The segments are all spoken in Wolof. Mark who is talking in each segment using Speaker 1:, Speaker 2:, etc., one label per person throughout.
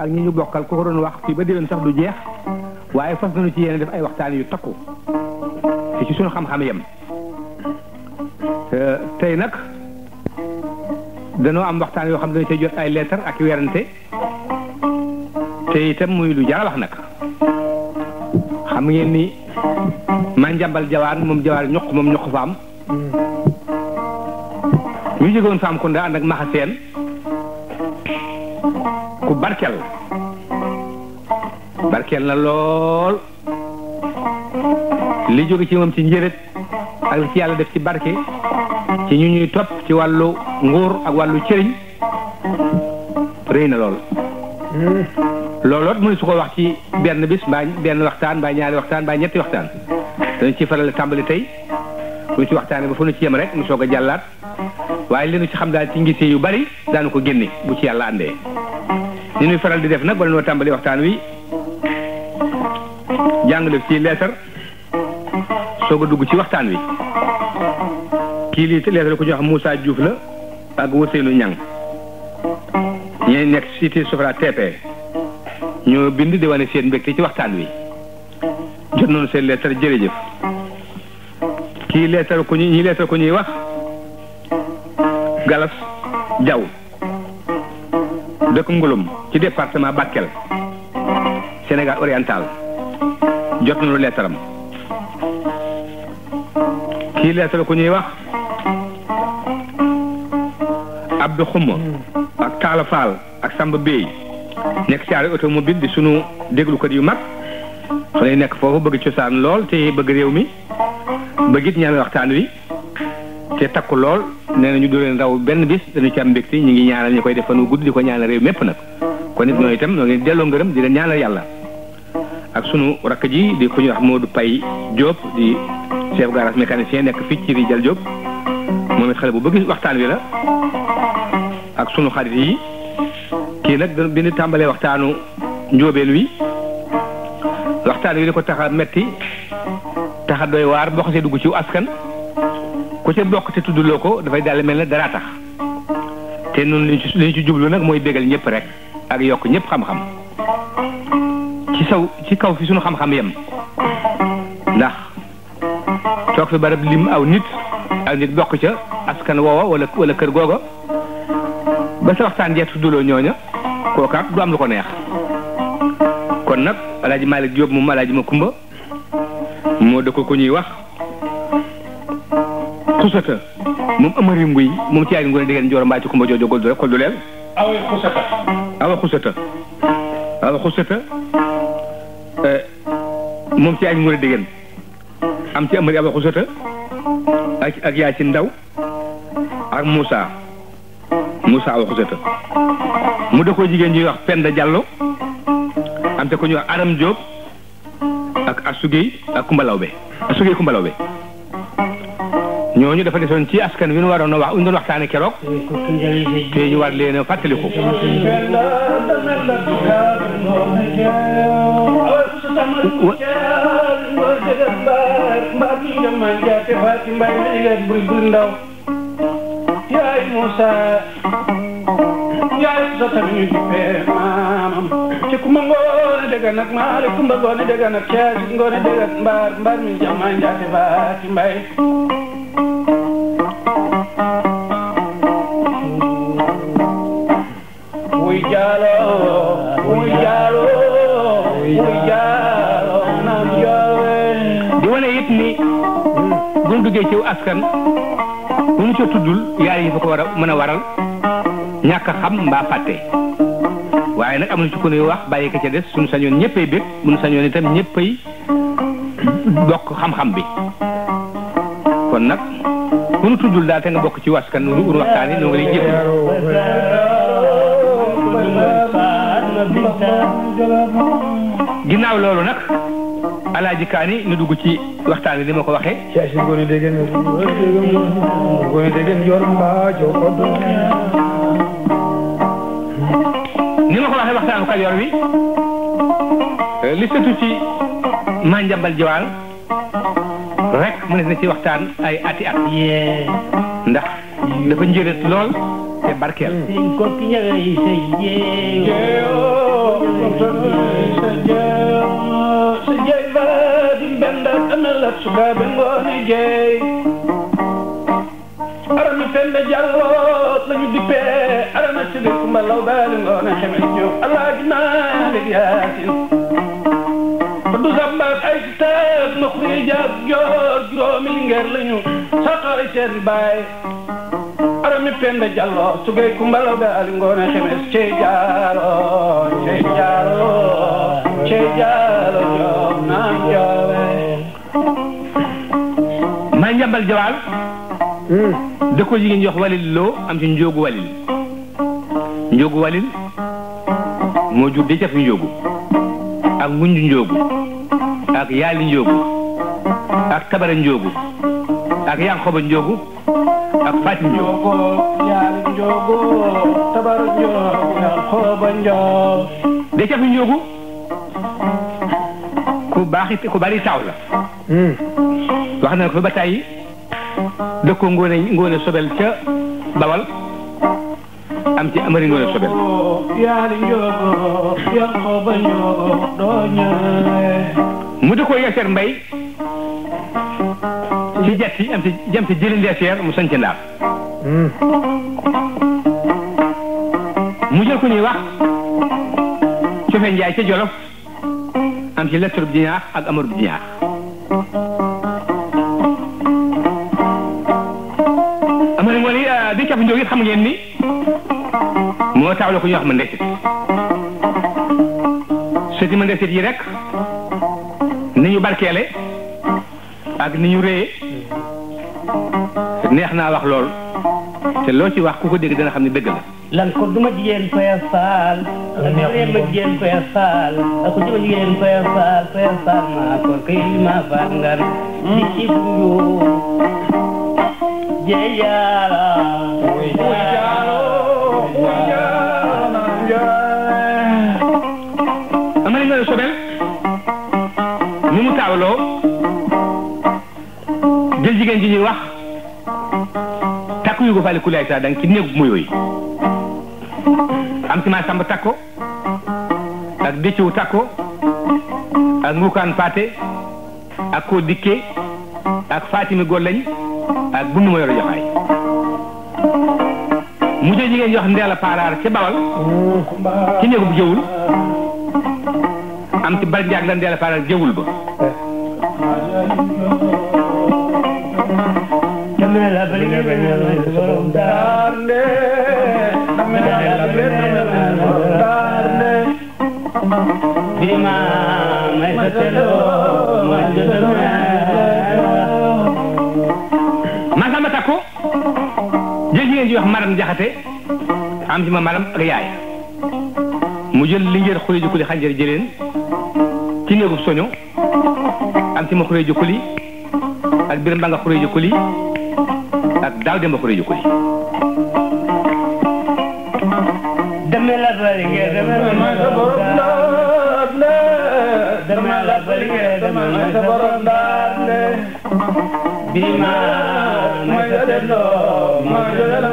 Speaker 1: ak ñi ñu bokkal ku ko doon wax fii ba déwén sax du jeex waaye fas nañu ci yéen def ay waxtaan yu takku te ci suñu xam-xam yem tey nag danoo am waxtaan yoo xam ne dañu cay jot ay lettre ak werante te itam muy lu jara wax nag xam ngeen ni ma njambal jawaan moom jawaan ñoq moom ñoq faam ñu jógoon faam kunda ànd ak maxa seen ku barkel barkel na lool li jóge ci moom ci njëret ak li ci yàlla def ci barke ci ñu ñuy topp ci wàllu nguur ak wàllu cëriñ rëy na lool looloot mënu su ko wax ci benn bis mbaa benn waxtaan mbaa ñaari waxtaan mbaa ñetti waxtaan dañu ci faral tàmbali tey bu ñu ci waxtaanee ba fu ñu ci yem rek mu soog a jàllaat waaye li ñu ci xam daal ci ngisee yu bari daanu ko génne bu ci yàlla àndee ni ñuy faral di def nag bala noo tàmbali waxtaan wi jàng def ci leetar soog a dugg ci waxtaan wi kii lii leetar ko ñu wax Moussa Diouf la ak Ousseynou Niang ñee nekk cité Sofra TP ñoo bind di wane seen mbégte ci waxtaan wi jot nañu seen leetar jërëjëf kii leetar ku ñu ñi leetar ku ñuy wax Galas Diaw dëkk Ngulum ci département Bakel Sénégal oriental jot nañu leetaram kii leetar ku ñuy wax Abdou Xuma ak Talla Fall ak Samba Bey nekk ci automobile di sunu déglukat yu mag xale yi nekk foofu bëgg cosaan lool te bëgg réew mi bëgg it ñaan waxtaan wi te takku lool nee na ñu du leen raw benn bis dañu ci am mbégte ñu ngi ñaanal ñu koy def fanu gudd di ko ñaanal réew mépp nag kon nit ñooy itam ñoo ngi delloo ngërëm di leen ñaanal yàlla ak sunu rakk ji di ku ñuy wax Modou Paye Diop di chef garage mécanicien nekk fii ci Rijal Diop moom it xale bu bëgg waxtaan wi la ak sunu xarit yi kii nag bi ñu tàmbalee waxtaanu njóobeen wi waxtaan wi li ko tax a metti tax a doy waar boo xasee dugg ci askan ku ca bokk te tuddloo ko dafay daal mel ne dara tax te noonu li ñu ci jublu nag mooy bégal ñëpp rek ak yokk ñëpp xam-xam ci saw ci kaw fi sunu xam-xam yem ndax toog fi barab lim aw nit aw nit bokk ca askan woowa wala wala kër googa ba sa waxtaan jeex tuddloo ñooña kookaat du am lu ko neex kon nag alaaji Malick Diop moom alaaji ma kumba moo dëkk ko ñuy wax xusata moom amari nguy moom ci yaay ngoone diggéen njooro mbaa ci kumba joojo gol du rek kol du leel
Speaker 2: awa xusata
Speaker 1: awa xusata awa xusata moom ci yaay ngoone diggéen am ci amari awa xusata ak ak yaay ci ndaw ak Moussa Moussa awa xusata mu dëkkoo jigéen ñuy wax Penda Diallo am te ko ñuy wax Aram Diop ak Asugey ak Kumbalawbe Asugey Kumbalawbe ñooñu dafa desoon ci askan wi ñu waroon a wax ñu doon waxtaane keroog te ñu war leen a fàttaliku
Speaker 2: yaay Moussa yaay sa tamit fee maamam ci kumba ngoone dëgg nag maale kumba ngoone dëgg nag caasi ngoone dëgg mbaar mbaar mi jama njaate baati mbay wuy jaalo wuy jaalo wuy jaalo naam joowe
Speaker 1: di wane it ni bu ñu duggee ci askan bu ñu ca tuddul yaar yi fa ko war a mën a waral ñàkk a xam mbaa fàtte waaye nag amuñu ci ku ñuy wax bàyyi ko ca des suñu sañoon ñëppay bég bu ñu sañoon itam ñëppay bokk xam-xam bi kon nag ku ñu tuddul daal te nga bokk ci waskan nu ur waxtaan yi ñoo ngi lay jëf ginnaaw loolu nag alaaji kaani nu dugg ci waxtaan wi ni ma ko waxee
Speaker 3: caasi ngoone degen ngoone degen yor mbaajo koddo
Speaker 1: ni ma ko waxee waxtaanu kajoor wi li sëtu ci manjambal jiwaal rek mu ne na ci waxtaan ay ati at ndax dafa njëret lool te barkeel
Speaker 2: jeeyo sa jeey sa jeey ba di mbenda amelat sukaɓe ngoone jeey arami pende jallo lañu dippe arana sigi kumba law baali ngoone xeme ñoom alaaji maalik yaasin ba du sambaat ay teeg ma xuri jaag joor juróomi lingeer lañu saqari seen baay arami pende jallo sugay kumba law baali ngoone xeme cey jaalo cey jaalo cey jaalo joom naan joowe
Speaker 1: maa njambal jawaal da ko jigéen jox walil loo am ci njóogu walil njóogu walil moo jur de cafi njóogu ak ngunju njóogu ak yaali njóogu ak tabara njóogu ak yankoba njóogu ak fatim njóogu
Speaker 2: njogo yaali njogo tabara njogo yan xooba njoog
Speaker 1: de cafi njóogu ku baaxi ku bari taaw la wax na ko ba tàyyi dëkkoo ngoone ngoone sobel ca bawal am ci amari ngoone sobel
Speaker 2: yaali njogo yan xooba njogo doo ñëwee
Speaker 1: mu dëkkoo yeeseer mbay ci jatti am ci jam ci jëli ndeeseer mu sañc ndaam mu jël ku ñuy wax cofe njaay ca jolof am ci lettre bu jinaax ak amar bu jinaax amari ngoone yi di cap njóog it xam ngeen ni moo taawla ku ñuy wax ma ndesit sëti ma ndesit yi rek ni ñu barkeele ak ni ñu réye neex naa wax lool te loo ci wax ku ko dégg dana xam ne dëgg la
Speaker 4: lan ko duma jigéen faya faal lan ko réema jigéen faya faal lan ko duma jigéen faya faal faya faal maa ko kay ma faal ngar di ci njuum jee yaala
Speaker 1: amari ngoone sobel ni mu taawloo jël jigéen ji ñuy wax takku yu ko faale kulaay saa dang ci néegu mu yooyu am ci maa samba takko ak décciwu takko ak ngukaan paate ak koo dikke ak fatimi gollañ ak bundu ma yoro joxaay mu jël jigéen jox ndeela paaraar ca bawal ci néegu bu jëwul am ci bar njaag la ndeela paaraar jëwul ba
Speaker 4: dama la bali nga bañ a may sa borom daal
Speaker 2: Darnde, dame la darnde, dame la darnde.
Speaker 4: birima may sa telo may sa telo
Speaker 1: Masamba Takko jël jigéen ji wax maram jaxate am ci ma maram ak yaay mu jël li ngeen xule jukkuli xanjar jëleen ci néegub soño am ci ma xule jukkuli ak biram ba nga xule jukkuli ak daaw demba xule jukkuli
Speaker 4: dama la bali nga dama
Speaker 2: May sa borom darnde,
Speaker 4: dama la bali nga dama
Speaker 2: may sa borom darnde.
Speaker 4: birima may sa telo may sa telo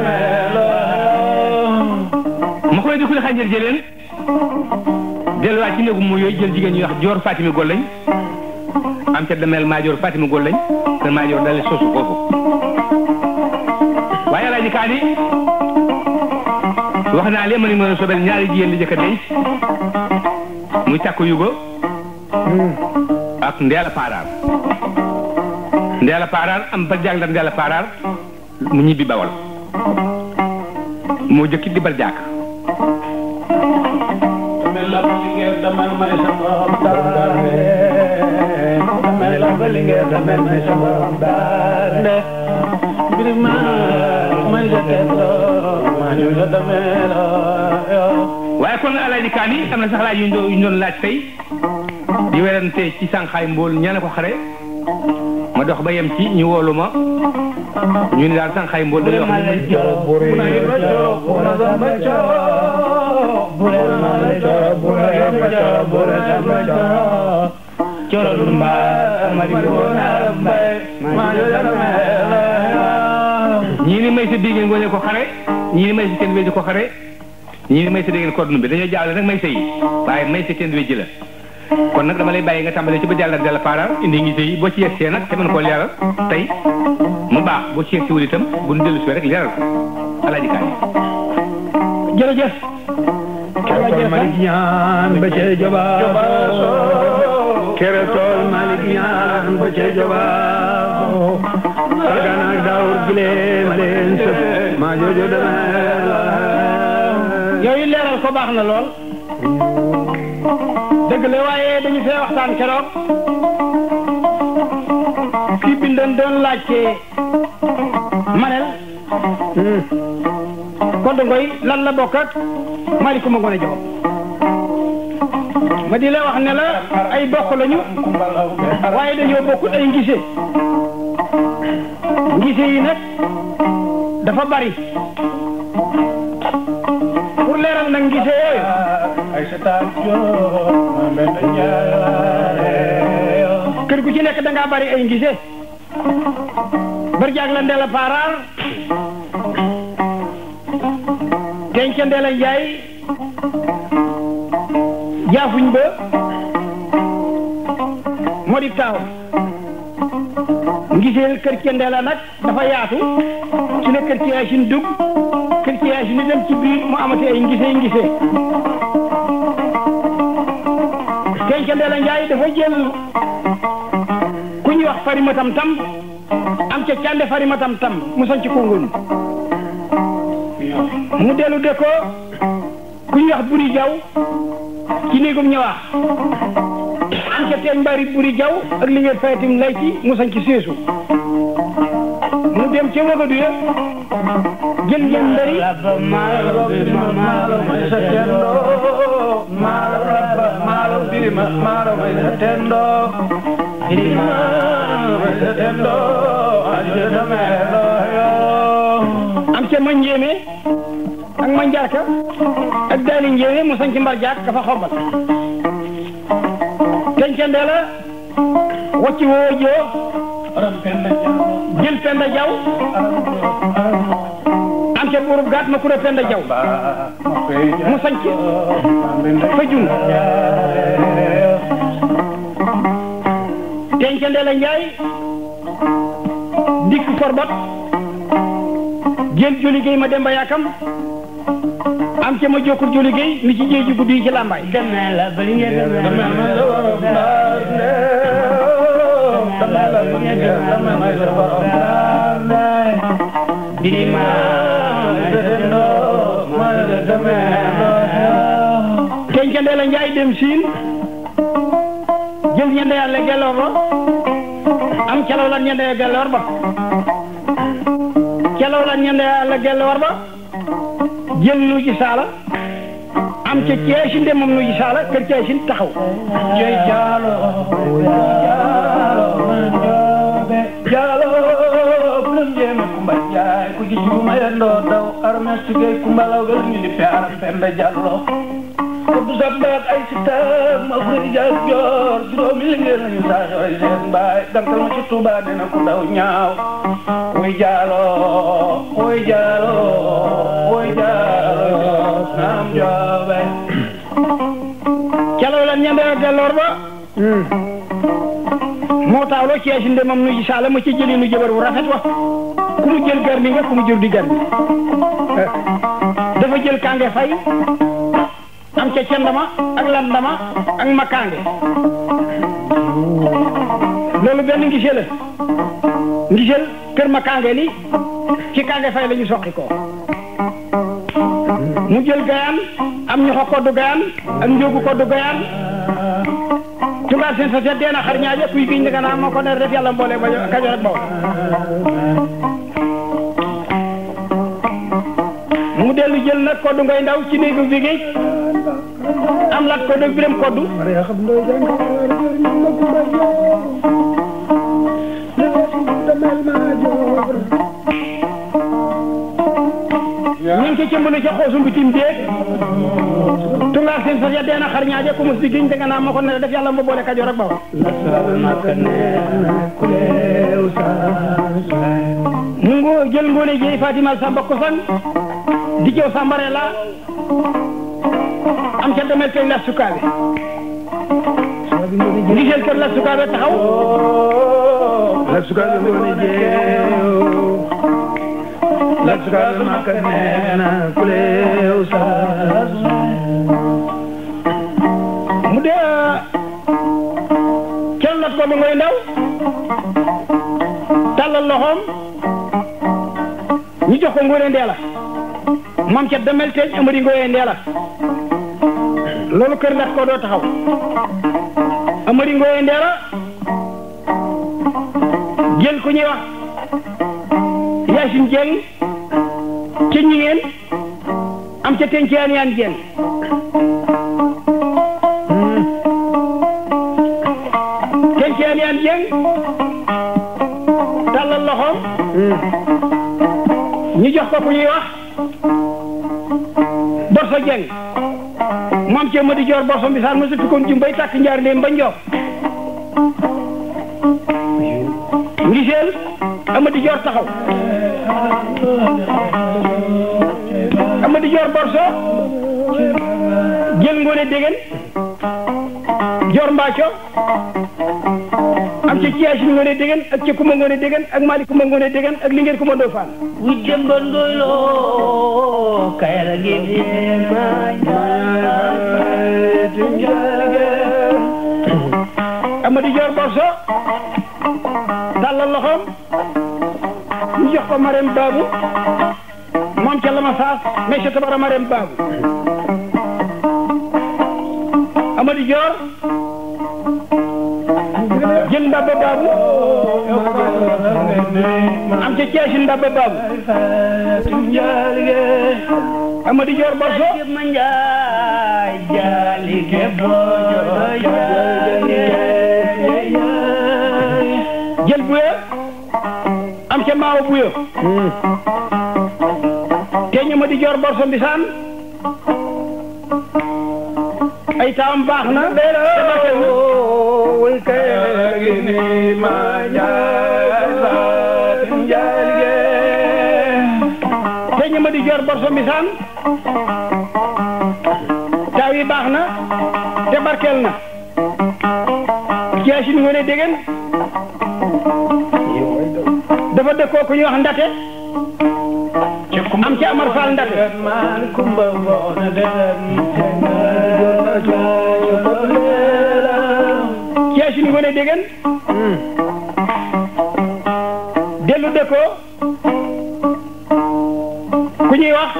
Speaker 1: ma xule jukkuli xanjar jëleen delluwaat ci néegub mu yooyu jël jigéen ñuy wax joor Fatimi Gollañ am ca demel maajoor Fatimi Gollañ te maajoor dale sosu foofu waaye alaaji kaani wax naa leen ma ni mën a sobel ñaari jigéen li jëkk a denc muy takku yugo ak ndeela paaraar ndeela paaraar am ba jaag la ndeela paaraar mu ñibbi bawal moo jëkkit di bal jaak
Speaker 2: Dame la bali nga dame may sa borom darnde. Dame la bali nga dame may sa borom darnde. Birima, may sa telo, may sa dame la.
Speaker 1: waaye kon alaaji kaani am na sax laaj yu ñu doon yu ñu doon laaj tey di werante ci sànqaay mbool ñaane ko xare ma dox ba yem ci ñu woolu ma ñu ne daal sànqaay mbool dañuy wax ni
Speaker 2: Buna yirma coo, buna zamba coo. Buna zamba coo, buna zamba coo, buna zamba coo.
Speaker 4: coro lumba amari bona
Speaker 2: mbay, maa yo yara meela.
Speaker 1: ñii ni may sa biigee ngoone ko xare ñii ni may sa kenn wédi ko xare ñii may sa dégg ngeen code bi dañoo jaawle nag may sa yi waaye may sa kenn wéjji la kon nag dama lay bàyyi nga tàmbalee ci ba jàllar della paara indi ngi yi boo ci yegsee nag te mën koo leeral tey mu baax boo ci yegsi wul itam bu nu dellu si rek leeral ko alaaji kaay
Speaker 2: jërëjëf
Speaker 3: kere tool Malick ñaan ba cee jobaaso kere tool Malick ñaan ba cee jobaaso sargana ak daawur gile ma leen sëf maa joojo demee la
Speaker 2: yooyu leeral ko baax na lool dëgg la waaye dañu fee waxtaan keroog kii bindoon doon laajte manel Koddu Ngoy lan la bokk ak Malick ma gone jox ma di la wax ne la ay bokk lañu waaye dañoo bokkut ay ngise ngise yi nag dafa bari pour leeral nag ngise yooyu kër gu ci nekk da ngaa bari ay ngise barjaag la ndela paaraar denca ndela njaay jaafuñ ba moo di taaw ngiseel kër ci ndela nag dafa yaatu ci la kër ci yaasin dugg kër ci yaasin ni dem ci biir mu amati ay ngise ngise denca ndela njaay dafa jël ku ñuy wax farimatam tam am ca cànde farimatam tam mu sañ ci kongul mu dellu de ko ku ñuy wax buri jaw ci néegum ñëwaax am ca teen mbari buri jaw ak li ngeen fayatim lay ci mu sañ ci seesu mu dem ca wagadu ya jël ngeen ndari am ca ma njéeme ak ma njaarka ak daani njéeme mu sañ ci mbar jaak ka fa xombal tencande la wacci woo joo jël penda jaw am ca buurub gaat ma kura penda jaw mu sañ ci fa jun tencande la njaay dikk korbot jël joli géey ma demba yaakam am ca ma jokkur joli géey mi ci jéeju guddi yi ci làmbaay
Speaker 4: demee la ba li ngeen demee birima
Speaker 2: tencande la njaay dem siin jël ñende yàlla gelloor ba am calaw lan ñende yàlla gelloor ba calaw lan ñende yàlla gelloor ba jël nu ci saala am ca ceesin de moom nu ci saala kër ceesin taxaw
Speaker 3: jey jaalo jaalo jaalo bulum jeme kumba jaay ku ci juma yendo daw arme sige kumba law gal ni pe aram penda jallo ko du sabbat ay sita ma furi jaay jor juróomi li ngeen ñu sa ay seen baay dankal ma ci tuba dina ku daw ñaaw woy jaalo woy jaalo woy jaalo nam joobe
Speaker 2: calaw lan ñende yàlla gelloor ba moo taawloo ceesin de moom nu ci saala ma ci jëli nu jëbar bu rafet wa ku mu jël garmi nga ku mu jël di garmi dafa jël kange fay am ca cendama ak landama ak ma kange loolu benn ngisee la ngiseel kër ma kange li ci kange fay la ñu soqi ko mu jël gayaan am ñu ko koddu gayaan ak njóogu koddu gayaan tubaab seen sa seet dee na xar ñaaje kuy giñ nga naa moo ko ne def yàlla mboole ba kajoor ak bawol mu dellu jël nag koddu ngay ndaw ci néegu bi géej am lat koddu ak biram koddu ñu ngi ci cëmbali ca xoosum bitim déeg tungaar seen sa seet dee na xar ñaaje ku mus di giñ nga naa moo ko ne def yàlla ma boole kajoor ak bawol mu ngo jël ngoone jeey Fatima Samba Kosan di jëw Sambare la
Speaker 3: am ca demel tey las sukaabe giseel kër las sukaabe taxaw
Speaker 2: la sukaabe ngoone jeew la sukaabe maka neena kuleew saas
Speaker 3: mu dee kenn lat ko ba ngoy ndaw tàllal loxoom ñu jox ko ngoone ndeela moom ca demel teeñ amari ngoone ndeela loolu kër lat ko doo taxaw amari ngoone ndeela jël ku ñuy wax Yaasin Jeng ca ñingeen am ca teñ ci yaan yaan jeng teñ ci yaan yaan jeng tàllal loxoom ñu jox ko ku ñuy wax Borso Jeng moom ca Madi Joor Borso mbisaan ma suppi kon jumbay tàkk njaar ndéem ba njoof ngiseel Amadi Joor taxaw Amadi Joor Borso jël ngoone déggen Joor Mbaaco am ca Ciyaasin ngoone déggen ak ca Kuma ngoone déggen ak Mali Kuma ngoone déggen ak Lingeer Kuma Ndofaan
Speaker 4: wi demba ndoyloo kayra gi di ma
Speaker 3: Amadi Joor Borso tàllal loxoom ñu jox ko Marème Babou moom ca Lama Saas mais ca tabara Marème Babou Amadi Joor jël ndabba Babou am ca Ceesin ndabba Babou Amadi Joor Borso
Speaker 4: ma njaay jaali ke
Speaker 3: jël buya am ca maawo buya te Amadi Joor Borso mbisaan ay taam baax na te barkeel na
Speaker 2: wuy kay gi ni ma njaay saatin njaalige
Speaker 3: te Amadi Joor Borso mbisaan taaw yi baax na te barkeel na Ciyaasin ngoone déggen dafa dëkkoo ku ñuy wax ndate am ci Amar Fall ndate
Speaker 2: man kumba ngoone den
Speaker 3: Ciyaasin ngoone déggen dellu dëkkoo ku ñuy wax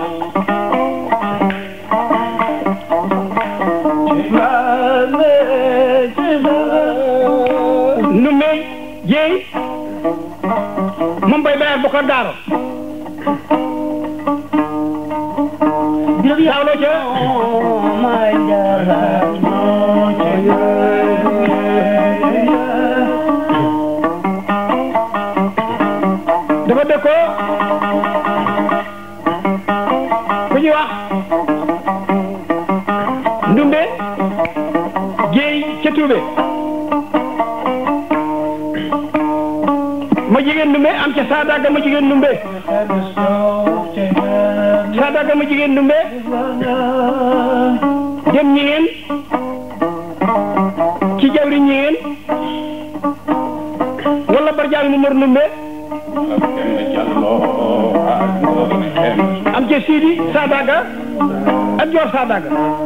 Speaker 3: Ndumbe Jéey moom bay bayar bu ko daaro saawloo ca
Speaker 4: ma jaara
Speaker 3: dafa dëkkoo ku ñuy wax Ndumbe Jéey ca Tuube ma jigéen Ndumbe am ca Saadaga ma jigéen Ndumbe Saadaga ma jigéen Ndumbe dem ñi ngeen ci jawri ñi ngeen wala barjaal mu mor Ndumbe am ca Sidi Saadaga ak Joor Saadaga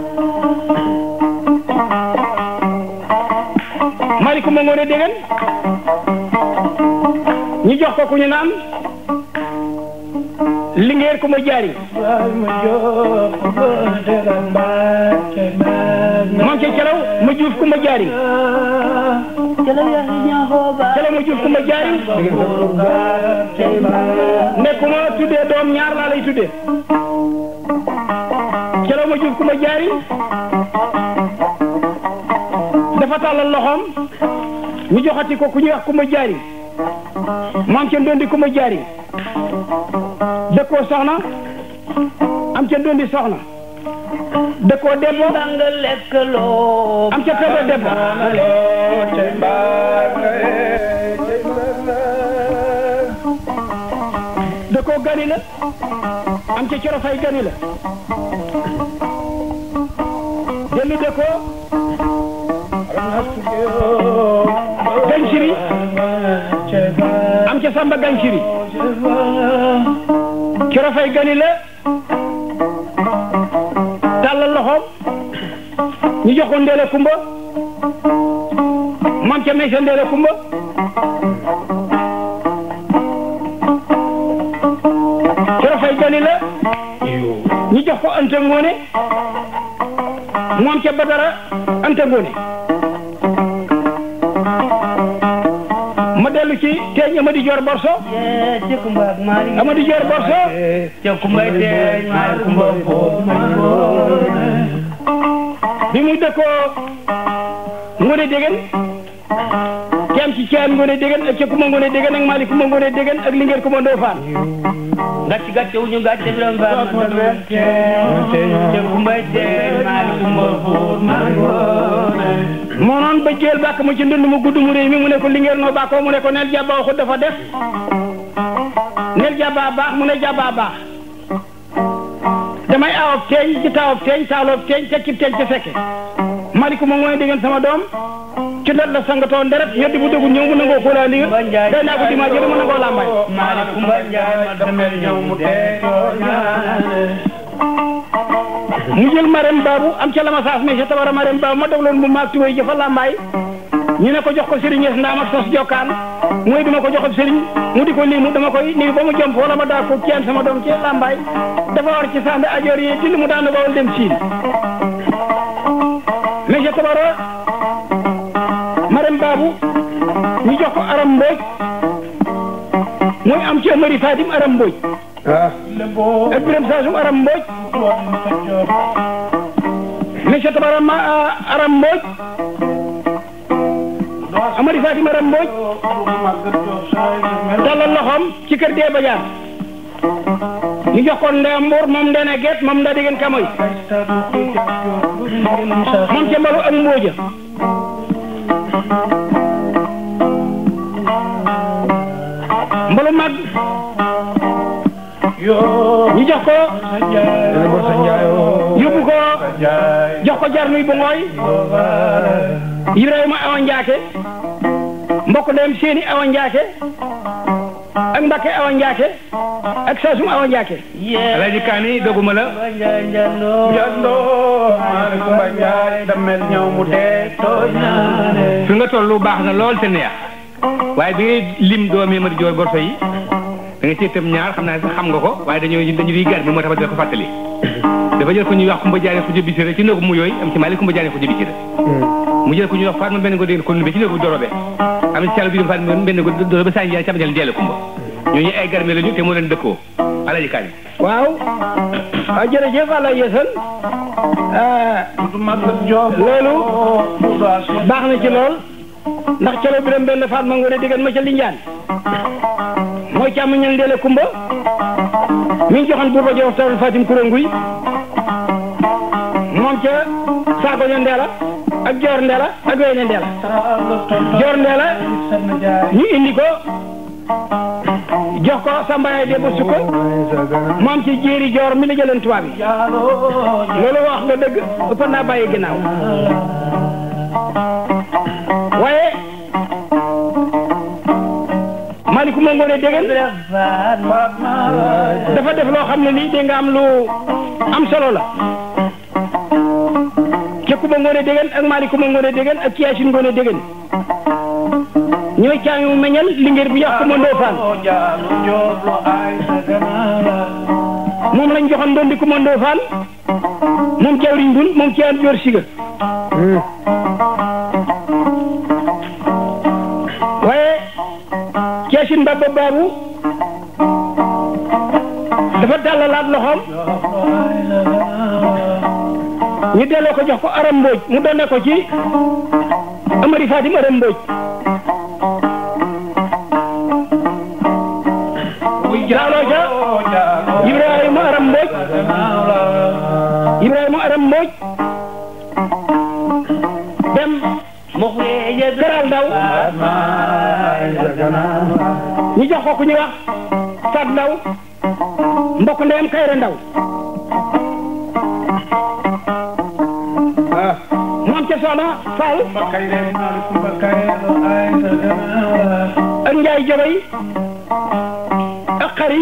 Speaker 3: maaleykum ma ngoone déggan ñu jox ko ku ñu naan lingeer ku ma jaari moom ca calaw ma juuf ku ma jaari
Speaker 4: calaw yaa ngi ñaaxoo ba
Speaker 3: calaw ma juuf ku ma jaari nekkuma tuddee doom ñaar laa lay tuddee calaw ma juuf ku ma jaari dafa tàllal loxoom ñu joxati ko ku ñuy wax ku ma jaari moom ca ndondi ku ma jaari dëkkoo soxna am ca ndondi soxna dëkkoo debbo
Speaker 4: bang lekk loo
Speaker 3: am ca tebe debbo dëkkoo gani la am ca coro fay gani la dellu de ko ganciri am ca samba ganciri coro fay gani la tàllal loxoom ñu jox ko ndeela kumba moom ca may sa ndeela kumba coro fay gani la ñu jox ko anta ngoone moom ca badara anta ngoone ma dellu ci teeñ amadi joor borso
Speaker 4: yee ci kumba ak Malick
Speaker 3: amadi joor borso
Speaker 4: ci kumba teeñ Malick kumba
Speaker 3: bi muy dëkkoo ngone degen ci am ci caan ngone degen ak ca kuma ngone degen ak mali kuma ngone degen ak lingeer kuma ndofaan
Speaker 4: gàcce gàcce wu ñu gàcce bi doon baax ma doon ci kumba teeñ Malick kumba
Speaker 3: moo noon ba jël bàkk mu ci ndund mu gudd mu réy mi mu ne ko lingeer noo bàkkoo mu ne ko neel jàbba waxut dafa def neel jàbba baax mu ne jàbba baax damay aawab teeñ ci taawab teeñ taaloob teeñ te cib teeñ te fekke maliku ma mooy dégg sama doom ci ndot la sangatoo nderet ñoddi bu dëggu ñëw mu nangoo kóolaa li day naa ko dimaa jële mu nangoo làmbaay
Speaker 4: Malick kumba njaay ma demel ñëw mu dee
Speaker 3: mu jël marem baabu am ca lama saas mais ca tabara marem baabu ma dogloon bu maag tuwéy jëfa làmbaay ñu ne ko jox ko sëriñ ñes ndaam ak sos jokkaan mooy duma ko joxab sëriñ mu di ko limu dama koy limu ba mu jomp wala ma daa ko ceen sama doom ci làmbaay dafa war ci sàmbe ajoor yi till mu daanu bawal dem siin mais ca tabara marem baabu ñu jox ko aram mbooj mooy am ci amari fatim aram mbooj ak biram saasum aram mbooj monsieur Tabara ma aram mbooj amari fatim aram mbooj dalal loxoom ci kër dee bajaan ñu jox ko ndey mbuur moom ndene geet moom nda degen kamoy moom ca mbalu ak mbooja mbalu mag ñu jox ko yóbbu ko jox ko jar nuy bu ngooy Ibrahima awa njaake mbokk ndeyam seeni awa njaake ak Mbakke awa njaake ak Saasum awa njaake
Speaker 1: Alaaji Kaani doguma la fi nga tollu baax na lool te neex waaye bi ngay lim doomi Madi Joor Borso yi da nga ci itam ñaar xam naa sax xam nga ko waaye dañoo dañu di gar bi moo tax ba dina ko fàttali dafa jël ko ñuy wax Kumba Jaane Xuja Bisira ci néegu mu yooyu am ci Maalik Kumba Jaane Xuja Bisira mu jël ko ñuy wax Fatma benn ko dégg ko numbe ci néegu dorobe am ci càll bi dem Fatma benn ko dorobe saa njaay càmm jël deele Kumba ñooñu ay garme lañu te moo leen dëkkoo Alaaji Kaani
Speaker 3: waaw ah jërëjëf àlla yësal loolu baax na ci lool ndax calo bi dem benn Fatma ngone déggan ma ca Linjaan mooy càmm ñal ndeele kumba mi ngi joxoon buuba jox tawul Fatim Kurénguy moom ca saako ña ndeela ak joor ndeela ak weyne ndeela joor ndeela ñu indi ko jox ko sambayaay de ba sukko moom ci jéeri joor mi la jëleen tubaab yi loolu wax nga dëgg ëpp naa bàyyi ginnaaw waaye Malick ma ngoone dégg dafa def loo xam ne nii dégg nga am lu am solo la ca Kumba ngoone dégg ak Malick ma ngoone dégg ak Kiyaasin ngoone dégg ñooy caami mu meññal lingeer bi ñax Kumba Ndoofaan moom lañ joxoon doon di Kumba Ndoofaan moom jawriñ bun moom ci an joor siga waaye Ceesin Mbaba Baabu dafa dàllalaat loxoom ñu delloo ko jox ko aram mbooj mu doon ko ci Amari Fatim aram mbooj jaaloo ca Ibrahima aram mbooj Ibrahima aram mbooj dem Garal Ndaw ñu jox ko ku ñuy wax Fat Ndaw mbokk ndeyam Kayre Ndaw soxna Fall
Speaker 2: Kumba Kayre Maali Kumba Kayre lo ay sa ganaara
Speaker 3: ak Njaay Jobay ak xari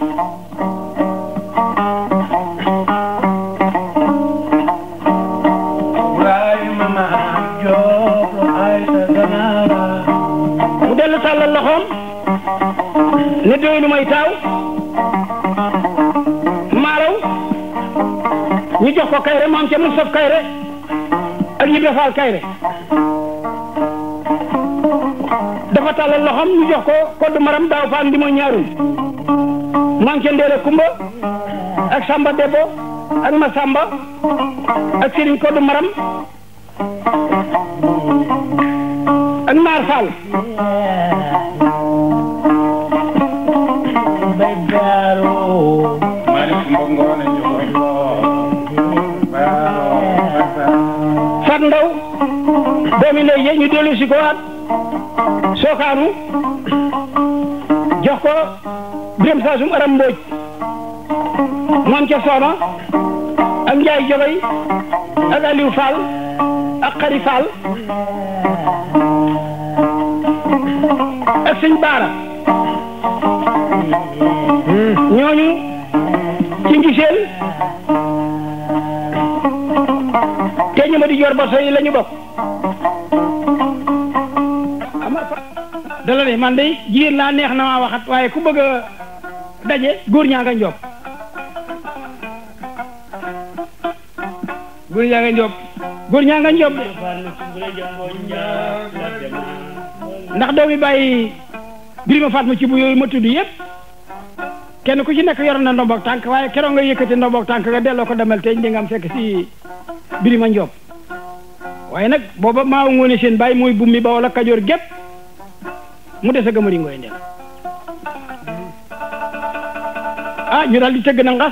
Speaker 2: Ibrahima Maam Joob lo ay sa ganaara
Speaker 3: mu dellu tàllal loxoom ne doy lu may taaw maaraw ñu jox ko kayre mu am ca Mustaf kayre ak Ibra Faal kayre dafa tàllal loxoom ñu jox ko kodd maram daaw faal ndi mooy ñaarum mu am ca Ndeere Kumba ak Samba Debbo ak Masamba ak Sëriñ kodd maram ak Maar Fall
Speaker 4: bay gaaro
Speaker 2: Maali Kumba Ngoone Njogoy lo baaro basa
Speaker 3: Fat Ndaw doomi lay ye ñu dellu si ko waat sookaanu jox ko Birame Sassum Aram Mbodj moom ca Sooma ak Njaay Jobay ak Aliou Fall ak Xari Fall ak sëñ Baara ñooñu ci ngiseel te ñu ma di jor baso yi la ñu bokk dala ne man de jigéen laa neex na maa waxat waaye ku bëgg a daje góor ñaa nga njob góor ñaa nga njob góor ñaa nga njob de ndax doomi bàyyi birima faat ma ci bu yooyu ma tudd yëpp kenn ku ci nekk yor na ndomboog tànk waaye keroog nga yëkkati ndomboog tànk nga delloo ko demel teñ di nga am fekk si birima njob waaye nag booba maa ngoone seen bàyyi mooy bummi ba wala kajoor gépp mu des a gëmëri ngooy ndeel ah ñu daal di tëgg na ngas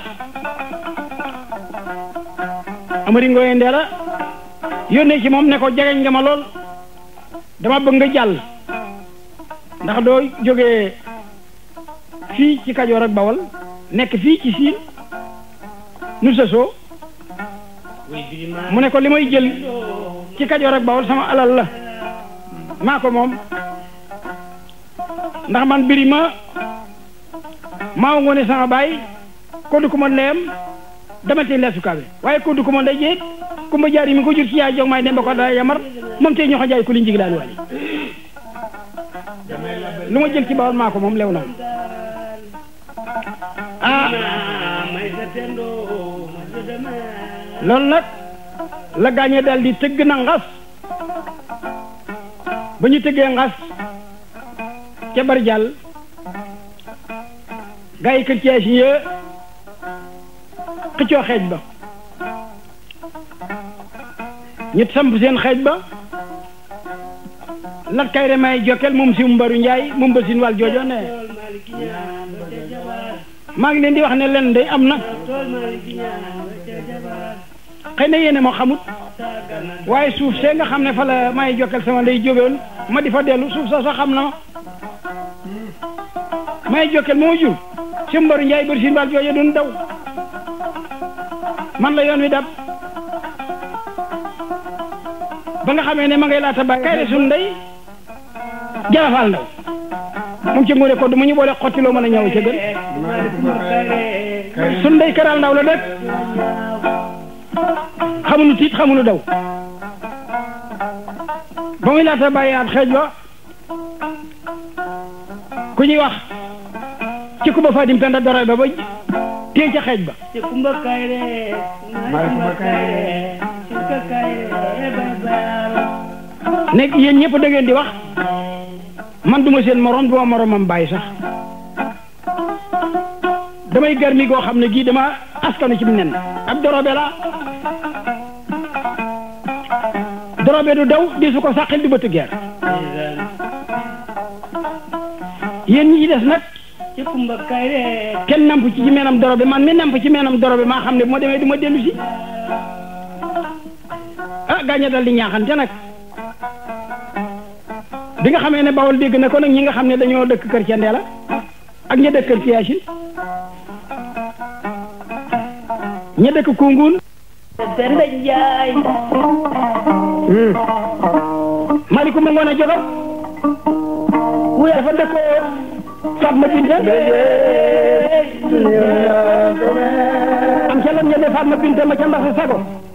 Speaker 3: amari ngooy ndeela yónnee ci moom ne ko jegeñ nga ma lool dama bëgg nga jàll ndax doo jógee fii ci kajoor ak bawal nekk fii ci siin nu sësoo mu ne ko li may jël ci kajoor ak bawal sama alal la maa ko moom ndax man biri ma maa ngoone sama baay koddu ku ma ndeyam dama tey leesu kaabe waaye koddu ku ma ndey jeet kumba jaar yi mi ko jur ci yaay jog may dem ba ko daa yamar moom tey ñoo ko jaay ku li njig daal wali lu ma jël ci bawal maa ko moom lew na ah loolu nag la gaañee daal di tëgg na ngas ba ñu tëggee ngas ca bari jàll gaa yi kër ci si yë xëccoo xeej ba ñu samp seen xeej ba lat kayre may jokkel moom si mbaru njaay moom ba sin wàll joojo ne maa ngi leen di wax ne len day am na xëy na yéene moo xamut waaye suuf see nga xam ne fa la may jokkel sama lay jógewoon ma di fa dellu suuf soo sax xam na ma may jokkel moo jur si mbaru njaay bari sin wàll joojo doon daw man la yoon wi dab ba nga xamee ne ma ngay laata bàyyi kayre sun ndey jarafaal ndaw moom ci nguure ko du mu ñu boole xotti loo mën a ñëw ca gën sun ndey këral ndaw la dëkk xamunu tiit xamunu daw ba muy laata bàyyi at xeej ba ku ñuy wax ci kuba fadim penda doroy ba ba téye ca xeej ba
Speaker 4: ci kumba kayre
Speaker 2: Maay Kumba Kayre.
Speaker 4: ci kumba kayre bay baaro
Speaker 3: nekk yéen ñëpp da ngeen di wax man duma seen morom duma moromam bàyyi sax damay garmi goo xam ne gii dama askanu ci nen ab dorobe la dorobe du daw di su ko sàqil du bëtt geer yéen ñi ci des nag
Speaker 4: ci kumba kayre
Speaker 3: kenn namp ci ci meenam dorobe man mi namp ci meenam dorobe maa xam ne bu ma demee du ma dellu si ah gaaña dal di ñaaxante nag bi nga xamee ne bawol dégg na ko nag ñi nga xam ne dañoo dëkk kër ca Ndeela ak ña dëkk kër ci Yaasin ña dëkk Koungheul
Speaker 4: Penda Njaay
Speaker 3: Malick ma ngoon a jogo wuya dafa dëkkoo Fatma Binta am ca lam ñebe Fatma Binta ma ca Mbassa Sago